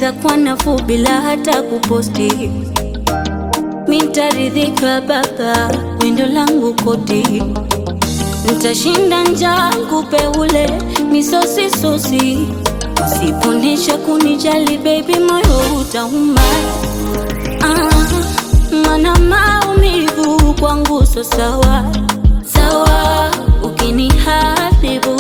itakuwa nafuu bila hata kuposti. Mitaridhika baba, windo langu koti, ntashinda njaa kupe ule misosi sosi, usiponesha kunijali baby, moyo utauma. Ah, mana maumivu kwangu so sawa sawa, ukiniharibu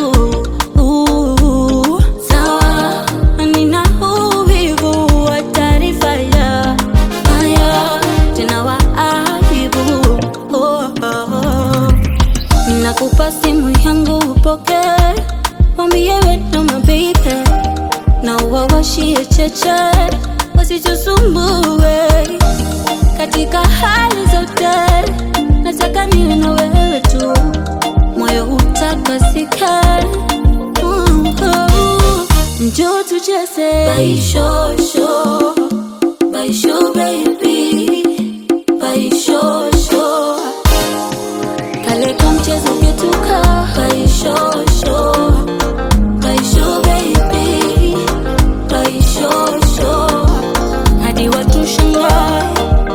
uh, sawa, nina uvivu wa taarifa ya haya tena wa aibu oh, oh, oh. Ninakupa simu yangu upoke, mwambie wewe mabibe na uwawashie cheche wasichosumbue katika hali zote, nataka niwe na wewe tu, moyo utakasika. Mm, oh. Njoo tucheze baishosho, baisho baby, baishosho kale kamchezo ketuka baishosho, baisho baby, baishosho hadi watu shangae.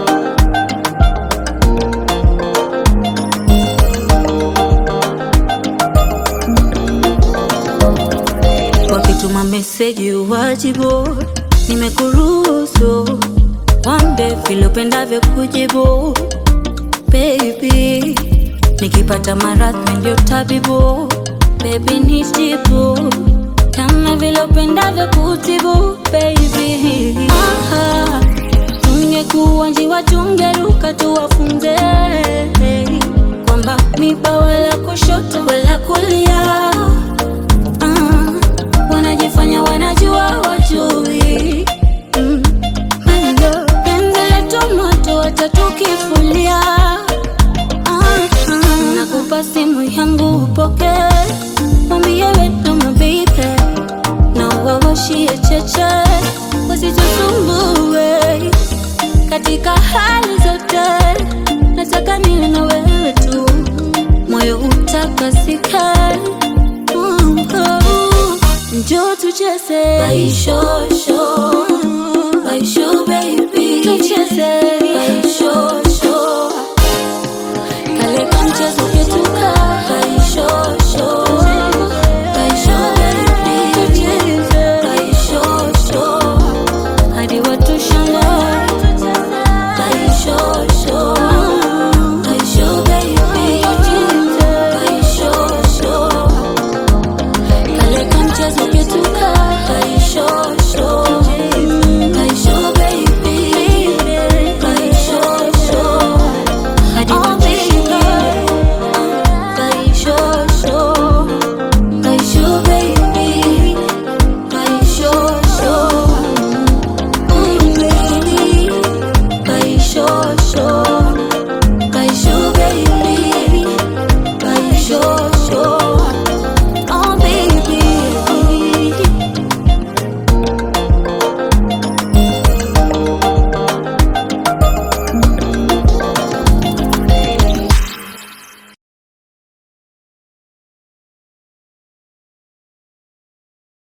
wakituma meseji uwajibu, nimekuruhusu wambe vile upendavyo kujibu baby, nikipata maradhi ndio tabibu baby, nijibu kama vile upendavyo kutibu baby. Aha, tungekuwa njiwa tungeruka tuwafunze kwamba miba wala kushoto wala kulia Ah, wanajifanya wanajua wajui mm. Hello, penzi letu moto watatukifulia ah, ah. Nakupa simu yangu upoke, mwambie wetu mabibe na wawashie cheche wasichosumbue katika hali zote, nataka niwe na wewe tu, moyo utakasika. Mm, oh. Njoo tucheze baishosho, baisho baby, tucheze